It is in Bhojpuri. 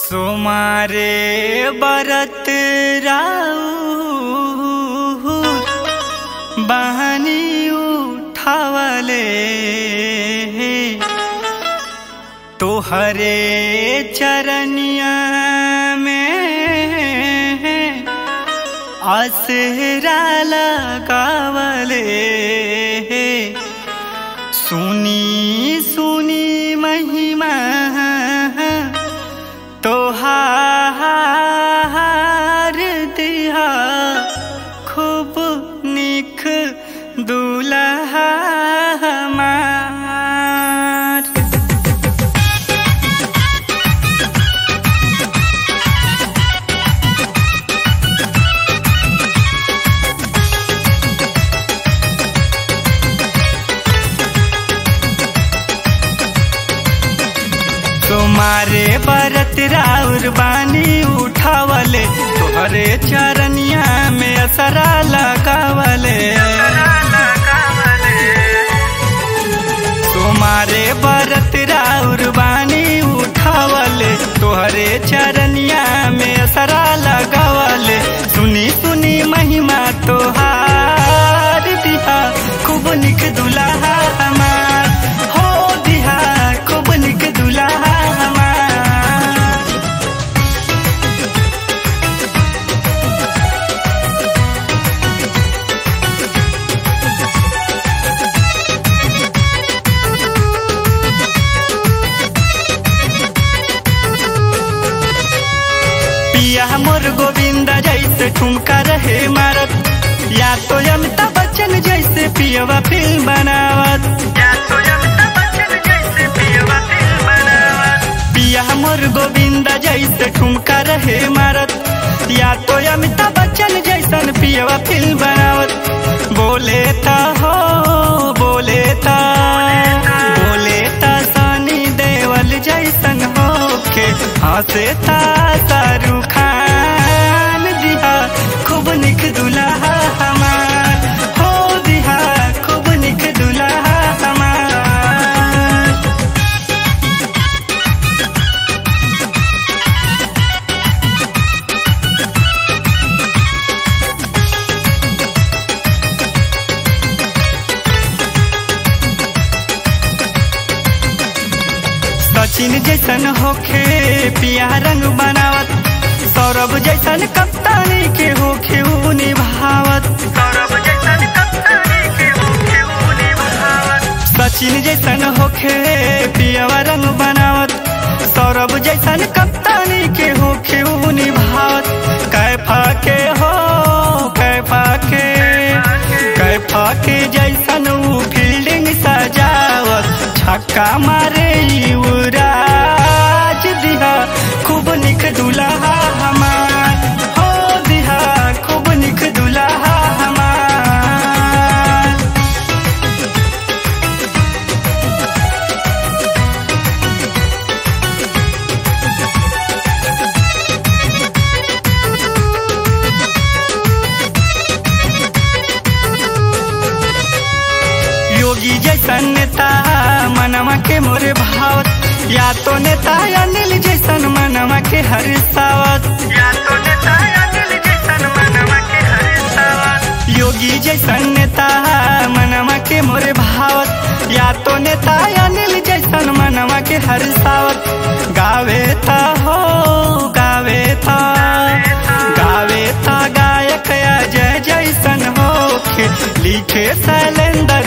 सोमारे बरत राऊ बहनी उठावले तोहरे चरनिया में आसरा लगावले सुनी सुनी महिमा तोहार दिया खूब निख दुल्हा हमार तुम्हारे बरत राउर बानी उठावले तोहरे चरनिया में असरा लगावले तुम्हारे बरत राउर बानी उठावले तोहरे चरनिया में असरा लगावले सुनी सुनी महिमा तोहार दिहा खूब निक दुल्हा हमार हो दिहा खूब निक दुल्हा हमार पिया मोर गोविंदा जैसे ठुमका रहे मारत या तो अमिताभ बच्चन जैसे पियवा फिल्म बनावत या तो अमिताभ बच्चन जैसे पियवा फिल्म बनावत पिया मोर गोविंदा जैसे ठुमका रहे मारत या तो अमिताभ बच्चन जैसन पियवा फिल्म बनावत बोले ता हो बोले ता बोले ता सनी देवल जैसन होके हंसे ता शाहरुख खान दिहा खूब निक दुल्हा हमार हो दिहा खूब निक दुल्हा हमार सचिन जैसन होखे पिया रंग बनावत सौरभ जैसन कप्तानी के होखे ऊ निभावत सौरभ जैसन कप्तानी के होखे ऊ निभावत सचिन जैसन होखे पियावा रंग बनावत सौरभ जैसन कप्तानी के होखे ऊ निभावत कैफा के हो कैफा के कैफा के जैसन ऊ फील्डिंग सजावत छक्का मारे युवराज दिहा खूब निक दुल्हा हमार हो दिहा खूब निक दुल्हा हमार योगी जैसन नेता मनवा के मोरे भावत या तो नेता अनिल जैसन मनवा के हरिसावत या तो नेता अनिल जैसन मनवा के हरिसावत योगी जैसन नेता मनवा के मोरे भावत या तो नेता अनिल जैसन मनवा के हरिसावत गावे था हो गावे था गावे था गायक अजय जैसन होखे लिखे शैलेंद्र